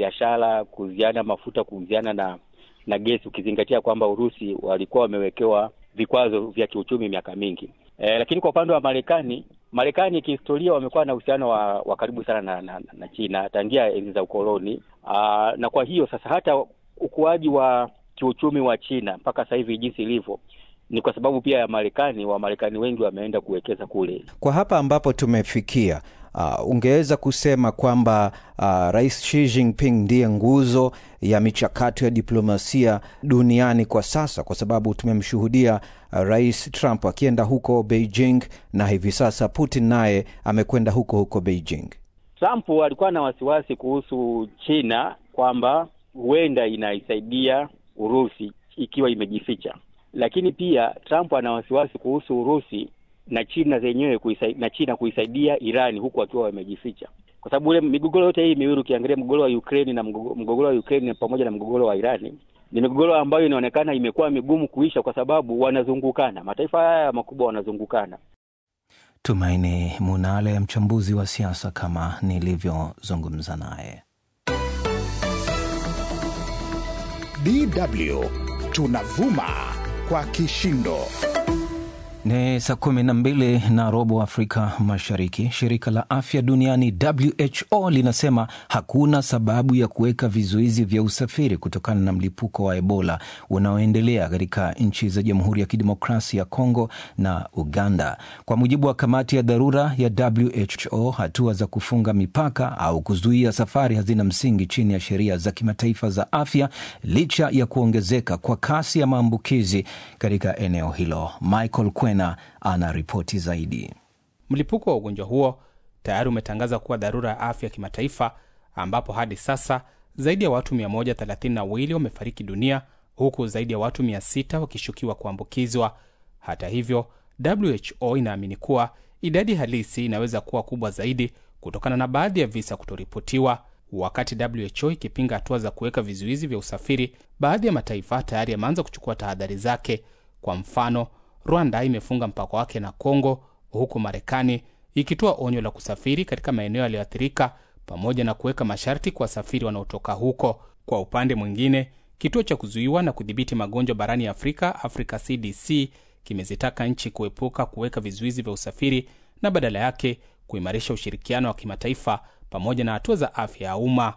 biashara, kuuziana mafuta, kuuziana na na gesi, ukizingatia kwamba Urusi walikuwa wamewekewa vikwazo vya kiuchumi miaka mingi. E, lakini kwa upande wa Marekani, Marekani kihistoria wamekuwa na uhusiano wa, wa karibu sana na, na, na China tangia enzi za ukoloni. Aa, na kwa hiyo sasa hata ukuaji wa kiuchumi wa China mpaka sasa hivi jinsi ilivyo ni kwa sababu pia ya Marekani. Wamarekani wengi wameenda kuwekeza kule. Kwa hapa ambapo tumefikia, uh, ungeweza kusema kwamba uh, Rais Xi Jinping ndiye nguzo ya michakato ya diplomasia duniani kwa sasa, kwa sababu tumemshuhudia uh, Rais Trump akienda huko Beijing na hivi sasa Putin naye amekwenda huko huko Beijing. Trump alikuwa na wasiwasi kuhusu China kwamba huenda inaisaidia Urusi ikiwa imejificha lakini pia Trump ana wasiwasi kuhusu Urusi na China zenyewe kuisaidia, na China kuisaidia Irani huku wakiwa wamejificha, kwa sababu ule migogoro yote hii miwili ukiangalia mgogoro wa Ukraine na mgogoro wa Ukraine pamoja na mgogoro wa Irani ni migogoro ambayo inaonekana imekuwa migumu kuisha, kwa sababu wanazungukana, mataifa haya makubwa wanazungukana. Tumaini Munale, mchambuzi wa siasa, kama nilivyozungumza naye. DW tunavuma kwa kishindo. Ni saa kumi na mbili na robo Afrika Mashariki. Shirika la afya duniani WHO linasema hakuna sababu ya kuweka vizuizi vya usafiri kutokana na mlipuko wa Ebola unaoendelea katika nchi za Jamhuri ya Kidemokrasia ya Kongo na Uganda. Kwa mujibu wa kamati ya dharura ya WHO, hatua za kufunga mipaka au kuzuia safari hazina msingi chini ya sheria za kimataifa za afya, licha ya kuongezeka kwa kasi ya maambukizi katika eneo hilo. Michael na ana ripoti zaidi. Mlipuko wa ugonjwa huo tayari umetangaza kuwa dharura ya afya ya kimataifa, ambapo hadi sasa zaidi ya watu 132 wamefariki dunia huku zaidi ya watu 600 wakishukiwa kuambukizwa. Hata hivyo, WHO inaamini kuwa idadi halisi inaweza kuwa kubwa zaidi kutokana na baadhi ya visa kutoripotiwa. Wakati WHO ikipinga hatua za kuweka vizuizi vya usafiri, baadhi ya mataifa tayari yameanza kuchukua tahadhari zake. Kwa mfano Rwanda imefunga mpaka wake na Kongo, huku Marekani ikitoa onyo la kusafiri katika maeneo yaliyoathirika pamoja na kuweka masharti kwa wasafiri wanaotoka huko. Kwa upande mwingine, kituo cha kuzuiwa na kudhibiti magonjwa barani Afrika, Africa CDC, kimezitaka nchi kuepuka kuweka vizuizi vya usafiri na badala yake kuimarisha ushirikiano wa kimataifa pamoja na hatua za afya ya umma.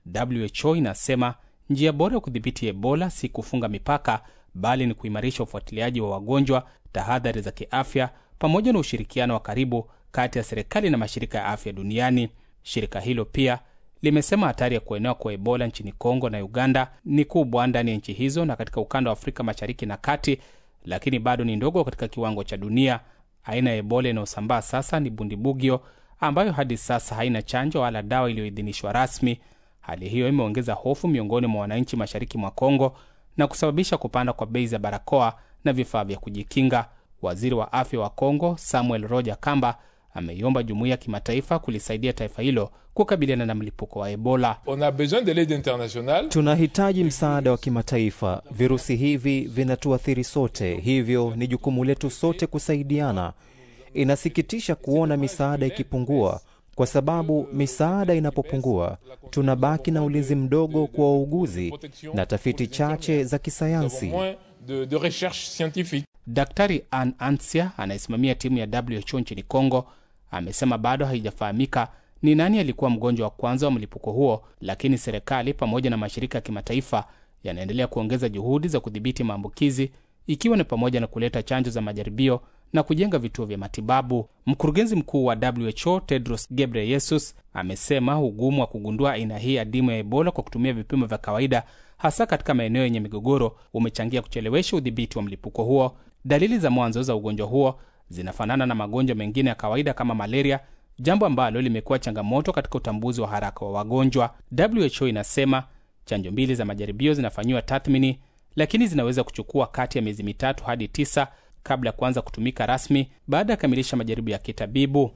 WHO inasema njia bora ya kudhibiti Ebola si kufunga mipaka bali ni kuimarisha ufuatiliaji wa wagonjwa, tahadhari za kiafya, pamoja na ushirikiano wa karibu kati ya serikali na mashirika ya afya duniani. Shirika hilo pia limesema hatari ya kuenea kwa Ebola nchini Kongo na Uganda ni kubwa ndani ya nchi hizo na katika ukanda wa Afrika Mashariki na Kati, lakini bado ni ndogo katika kiwango cha dunia. Aina ya Ebola inayosambaa sasa ni Bundibugyo, ambayo hadi sasa haina chanjo wala dawa iliyoidhinishwa rasmi. Hali hiyo imeongeza hofu miongoni mwa wananchi mashariki mwa Kongo na kusababisha kupanda kwa bei za barakoa na vifaa vya kujikinga. Waziri wa afya wa Kongo Samuel Roger Kamba ameiomba jumuiya ya kimataifa kulisaidia taifa hilo kukabiliana na mlipuko wa Ebola. On a besoin de l'aide internationale. Tunahitaji msaada wa kimataifa. Virusi hivi vinatuathiri sote, hivyo ni jukumu letu sote kusaidiana. Inasikitisha kuona misaada ikipungua kwa sababu misaada inapopungua tunabaki na ulinzi mdogo kwa wauguzi na tafiti chache za kisayansi. De, de recherche scientifique. Daktari Ann Ansia anayesimamia timu ya WHO nchini Kongo amesema bado haijafahamika ni nani alikuwa mgonjwa wa kwanza wa mlipuko huo, lakini serikali pamoja na mashirika ya kimataifa yanaendelea kuongeza juhudi za kudhibiti maambukizi, ikiwa ni pamoja na kuleta chanjo za majaribio na kujenga vituo vya matibabu. Mkurugenzi mkuu wa WHO Tedros Ghebreyesus amesema ugumu wa kugundua aina hii adimu ya Ebola kwa kutumia vipimo vya kawaida, hasa katika maeneo yenye migogoro, umechangia kuchelewesha udhibiti wa mlipuko huo. Dalili za mwanzo za ugonjwa huo zinafanana na magonjwa mengine ya kawaida kama malaria, jambo ambalo limekuwa changamoto katika utambuzi wa haraka wa wagonjwa. WHO inasema chanjo mbili za majaribio zinafanyiwa tathmini, lakini zinaweza kuchukua kati ya miezi mitatu hadi tisa kabla ya kuanza kutumika rasmi baada ya kukamilisha majaribu ya kitabibu.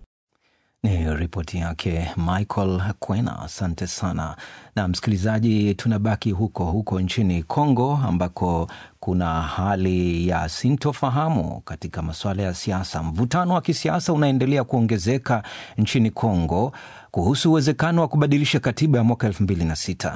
Ni ripoti yake Michael Kwena, asante sana. Na msikilizaji, tunabaki huko huko nchini Kongo ambako kuna hali ya sintofahamu katika masuala ya siasa. Mvutano wa kisiasa unaendelea kuongezeka nchini Kongo kuhusu uwezekano wa kubadilisha katiba ya mwaka elfu mbili na sita.